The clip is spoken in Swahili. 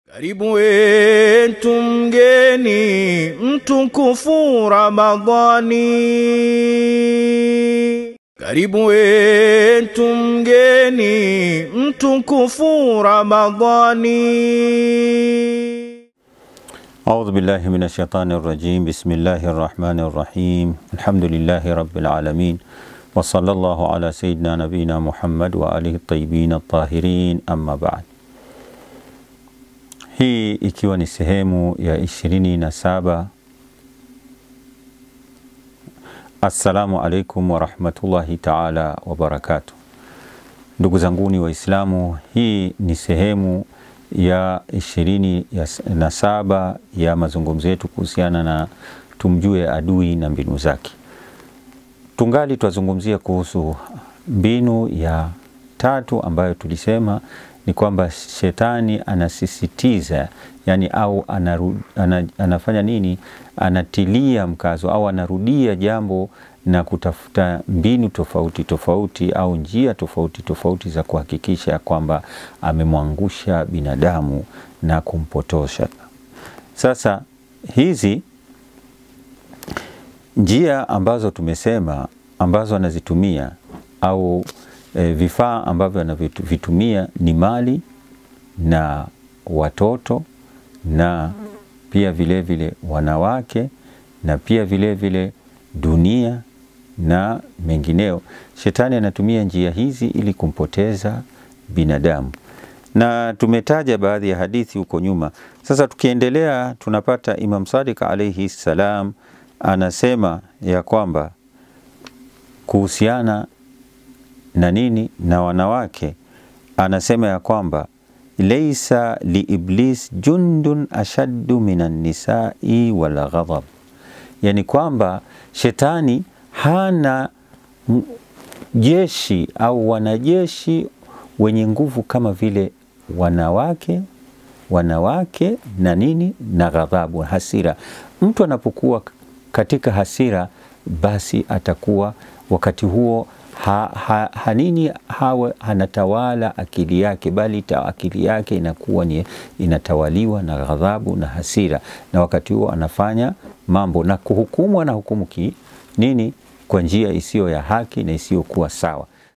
Karibu wetu mgeni mtukufu Ramadhani, karibu wetu mgeni mtukufu Ramadhani. أعوذ بالله من الشيطان الرجيم بسم الله الرحمن الرحيم الحمد لله رب العالمين وصلى الله على سيدنا نبينا محمد وآله الطيبين الطاهرين أما بعد hii ikiwa ni sehemu ya ishirini na saba assalamu alaikum warahmatullahi taala wabarakatu ndugu zanguni waislamu hii ni sehemu ya ishirini na saba ya mazungumzo yetu kuhusiana na tumjue adui na mbinu zake tungali twazungumzia kuhusu mbinu ya tatu ambayo tulisema ni kwamba shetani anasisitiza yani au anaru, ana, anafanya nini anatilia mkazo au anarudia jambo na kutafuta mbinu tofauti tofauti au njia tofauti tofauti za kuhakikisha kwamba amemwangusha binadamu na kumpotosha sasa hizi njia ambazo tumesema ambazo anazitumia au e, vifaa ambavyo anavitumia ni mali na watoto na pia vile vile wanawake na pia vile vile dunia na mengineo. Shetani anatumia njia hizi ili kumpoteza binadamu, na tumetaja baadhi ya hadithi huko nyuma. Sasa tukiendelea, tunapata Imam Sadiq alaihi salam anasema ya kwamba kuhusiana na nini na wanawake, anasema ya kwamba laisa liiblis jundun ashaddu minan nisai wal ghadab, yani kwamba shetani hana jeshi au wanajeshi wenye nguvu kama vile wanawake wanawake na nini na ghadhabu, hasira. Mtu anapokuwa katika hasira, basi atakuwa wakati huo ha, ha, hanini hawe anatawala akili yake, bali ta, akili yake inakuwa ni inatawaliwa na ghadhabu na hasira, na wakati huo anafanya mambo na kuhukumu, anahukumu ki nini kwa njia isiyo ya haki na isiyokuwa sawa.